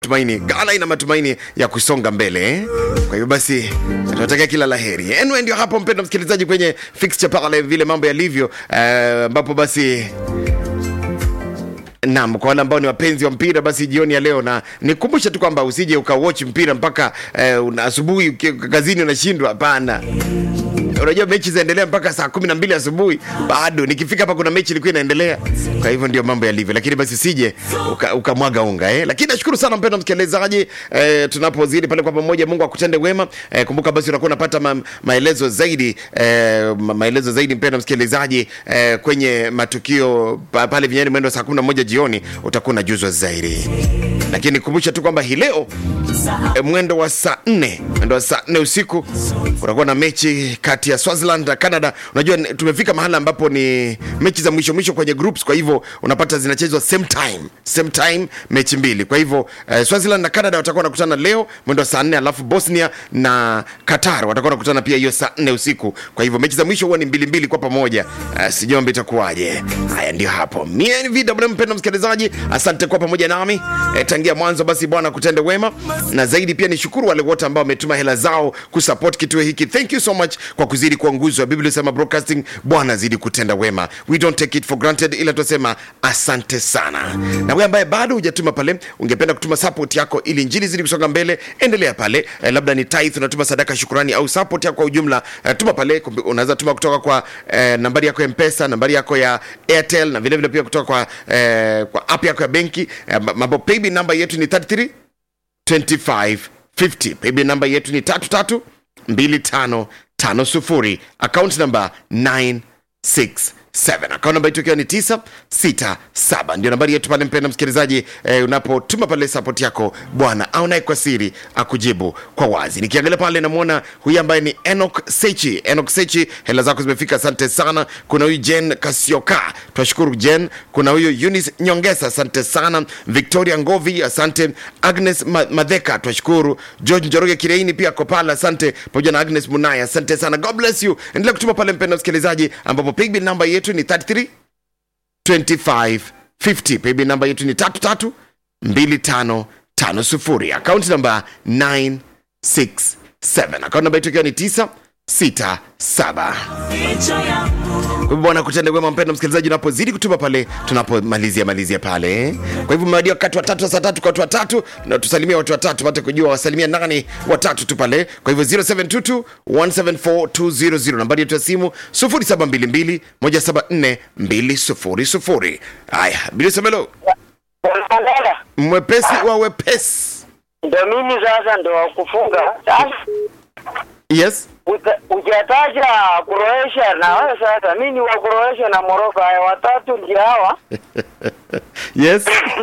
matumaini ghana ina matumaini ya kusonga mbele eh? kwa hivyo basi tunatakia kila laheri anyway ndio hapo mpendo msikilizaji kwenye fixture pale vile mambo yalivyo eh, ambapo basi Naam, kwa wale ambao ni wapenzi wa mpira basi jioni ya leo, na nikumbushe tu kwamba usije ukawatch mpira mpaka eh, una- asubuhi uki- kazini unashindwa. Hapana, unajua mechi zinaendelea mpaka saa kumi na mbili asubuhi bado nikifika hapa kuna mechi ilikuwa inaendelea kwa hivyo ndio mambo yalivyo lakini basi usije uka- ukamwaga unga eh. lakini nashukuru sana mpendo msikilizaji eh, tunapozidi pale kwa pamoja mungu akutende wema eh, kumbuka basi unakuwa unapata ma, maelezo zaidi eh, ma, maelezo zaidi mpendo msikilizaji eh, kwenye matukio pa, pale vinyani mwendo wa saa 11 jioni utakuwa unajuzwa zaidi lakini nikumbushe tu kwamba hii leo e, mwendo wa saa nne mwendo wa saa nne usiku kutakuwa na mechi kati ya Swaziland na Canada. Unajua ni- tumefika mahali ambapo ni mechi za mwisho mwisho kwenye groups, kwa hivyo unapata zinachezwa same time, same time mechi mbili. Kwa hivyo eh, Swaziland na Canada watakuwa wanakutana leo mwendo wa saa nne, alafu Bosnia na Qatar watakuwa wanakutana pia hiyo saa nne usiku. Kwa hivyo mechi za mwisho huwa ni mbili mbili kwa pamoja. Uh, sijombe itakuwaje? Haya, ndio hapo. Mie ni VW, mpendo msikilizaji, asante kwa pamoja nami eh, tangia mwanzo. Basi Bwana kutende wema, na zaidi pia nishukuru wale wote ambao wametuma hela zao kusupport kituo hiki. Thank you so much kwa kuzidi kuwa nguzo ya Biblia Sema Broadcasting. Bwana zidi kutenda wema, we don't take it for granted, ila tunasema asante sana. Na wewe ambaye bado hujatuma pale, ungependa kutuma support yako ili injili zidi kusonga mbele, endelea pale eh, labda ni tithe, unatuma sadaka, shukrani au support yako kwa ujumla eh, tuma pale. Kumbi- Unaweza tuma kutoka kwa eh, nambari yako ya Mpesa, nambari yako ya Airtel na vile vile pia kutoka kwa eh, kwa app yako ya benki eh, mambo paybill namba yetu ni 33 2550 paybill namba yetu ni 332550 account namba 967 account namba yetu ikiwa ni 967 ndio nambari yetu pale mpenda msikilizaji eh, unapotuma pale support yako bwana au naye kwa siri akujibu kwa wazi nikiangalia pale namwona huyu ambaye ni enok sechi enok sechi hela zako zimefika asante sana kuna huyu jen kasioka twashukuru jen kuna huyu Eunice nyongesa asante sana victoria ngovi asante agnes Ma- madheka twashukuru george njoroge kireini pia ako pale asante pamoja na agnes munaya asante sana god bless you endelea kutuma pale mpenda msikilizaji ambapo pigbill namba yetu ni 33 2550 paybill namba yetu ni 33 2550 akaunti namba 967 akaunti namba yetu ikiwa ni 967 kwa hivyo bwana kutende wema mpendo msikilizaji unapozidi kutuma pale tunapomalizia malizia pale kwa hivyo mmewadia wakati watatu wa saa tatu kwa watu watatu na tusalimia watu watatu pate kujua wasalimia nani watatu tu pale kwa hivyo 0722 174200 nambari yetu ya simu 0722 174 200 haya bilisemelo Mandela, mwepesi wa wepesi ndo mimi sasa ndo wakufunga sasa. yes uta- Ujataja Croatia na wewe sasa, mimi ni wa Croatia na Morocco, haya watatu ndio hawa. yes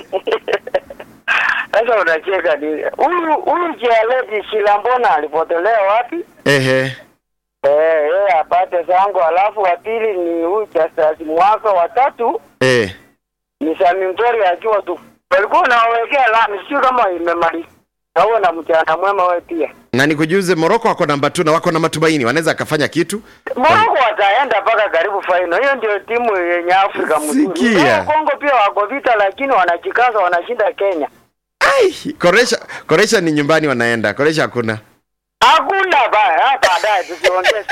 Sasa unacheka nini? Huyu huyu Jaledi Shilambona alipotelea wapi? ehe Eh, yeye apate zangu, alafu wa pili ni huyu Justus Mwaka, watatu eh ni Sami Mtori akiwa tu walikuwa unawekea lami, sio kama imemaliza. Nawe na mchana mwema wewe pia. na nikujuze moroko wako namba tu na wako na matumaini wanaweza akafanya kitu Morocco wataenda mpaka karibu final. Hiyo ndio timu yenye Afrika mzuri. Sikia. Leo Kongo pia wako vita, lakini wanajikaza, wanashinda Kenya. Ai, koresha koresha ni nyumbani wanaenda koresha hakuna Hakuna baya, hata baadaye tusiongeze.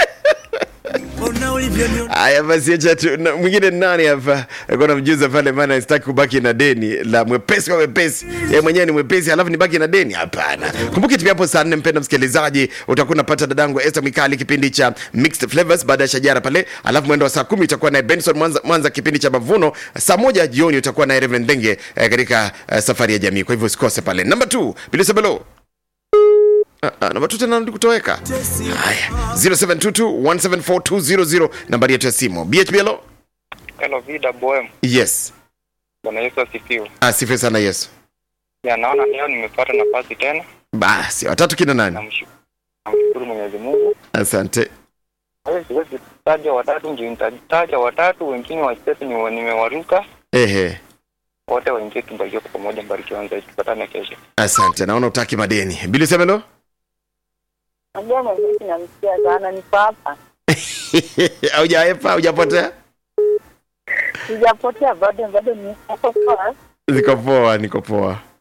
haya basi acha tu na- mwingine ni nani hapa alikuwa namjuza pale maana sitaki kubaki na deni la mwepesi kwa mwepesi yeye mwenyewe ni mwepesi alafu nibaki na deni hapana kumbuki tu hapo saa nne mpenda msikilizaji utakuwa unapata dadangu Esther Mikali kipindi cha mixed flavors baada ya shajara pale alafu mwendo wa saa kumi utakuwa naye Benson Mwanza, Mwanza kipindi cha mavuno saa moja jioni utakuwa naye Reverend Denge eh, katika eh, safari ya jamii kwa hivyo usikose pale namba 2 Bilisabelo Ah, ah, namba tu tena kutoweka haya 0722174200 nambari yetu ya simu bhblo Hello, VWM. yes Bwana Yesu asifiwe. asifiwe sana yesu Ya, naona leo nimepata nafasi tena. basi watatu kina nani Namshu- Namshukuru Mwenyezi Mungu. asante Wewe siwezi taja watatu, ndio nitataja watatu, wengine wachache ni nimewaruka. ehe Wote waingie tumbarikiwe kwa pamoja, mbarikiwa zaidi. Tupatane kesho. asante naona utaki madeni bilisemelo Najua mwenyewe namsikia sana, niko hapa, aujaepa aujapotea sijapotea bado, bado niko poa. niko poa niko poa